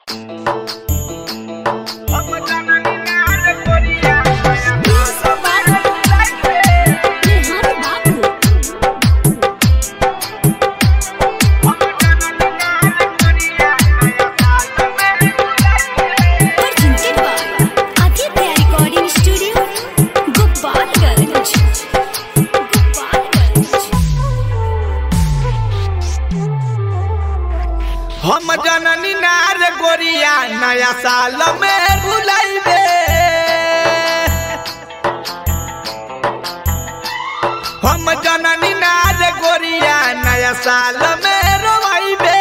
Presented by Aditya Recording Studio, Gopalganj. Gopalganj. हम जननी नार गोरिया नया साल में भुलाइबे हम जननी नार गोरिया नया साल में रोवाइबे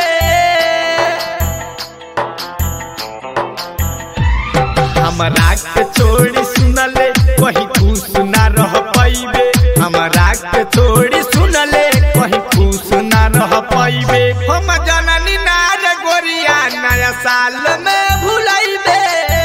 हमरा के छोड़ी सुनले कहीं खुश ना रह पाइबे हमरा के छोड़ी सुनले कहीं खुश ना रह पाइबे हम जननी नार गोरिया नया साल में भुलाइबे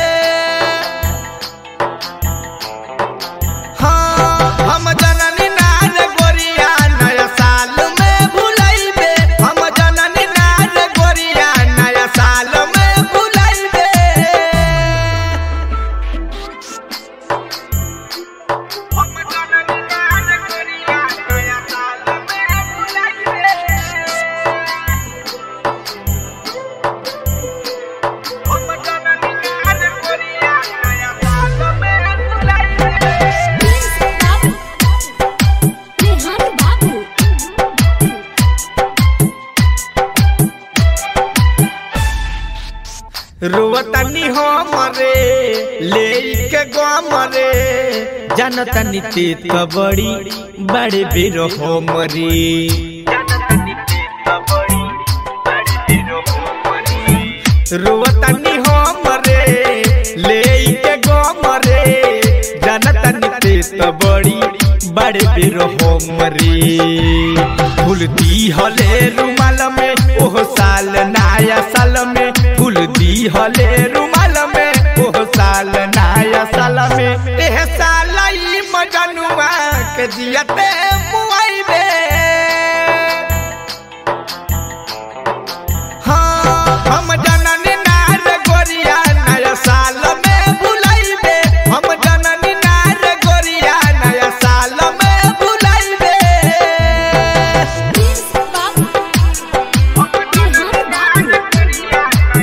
हाँ हम जननी नार गोरिया नया साल में भुलाइबे हम जननी नार गोरिया नया साल में भुलाइबे Rehan Babu. रुवतनी हो मरे ले के गम रे जनतनी तीत बड़ी बड़े बीर हो मरी रुवतनी हो मरे ले के गम रे जनतनी तीत बड़ी बड़े बीर हो मरी फूल दी हले रुमाल में ओह साल नया साल में फूल दी हले रुमाल में ओह साल नया साल में एह साल ई मजनुआ के जियते मुआइबे हाँ हम जननी नार गोरिया नया साल में भुलाइबे हम जननी नार गोरिया नया साल में भुलाइबे Babu. Rehan Babu.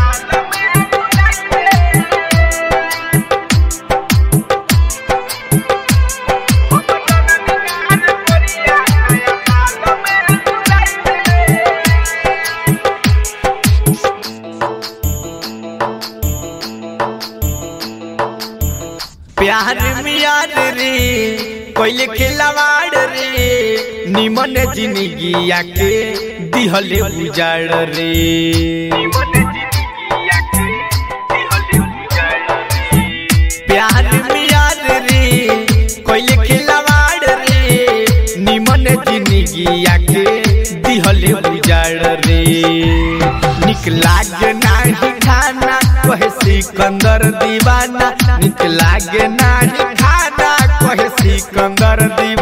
प्यार मियार रे कोइले खिलवाड़ रे निमन जिंदगी आके दिहले उजाड़ रे प्यार मियार रे कोइले खिलवाड़ रे निमन जिंदगी आके दिहले उजाड़ रे निक लागे नाही खाना कहे सिकंदर दीवाना निक लागे नाही खाना कहे सिकंदर दीवाना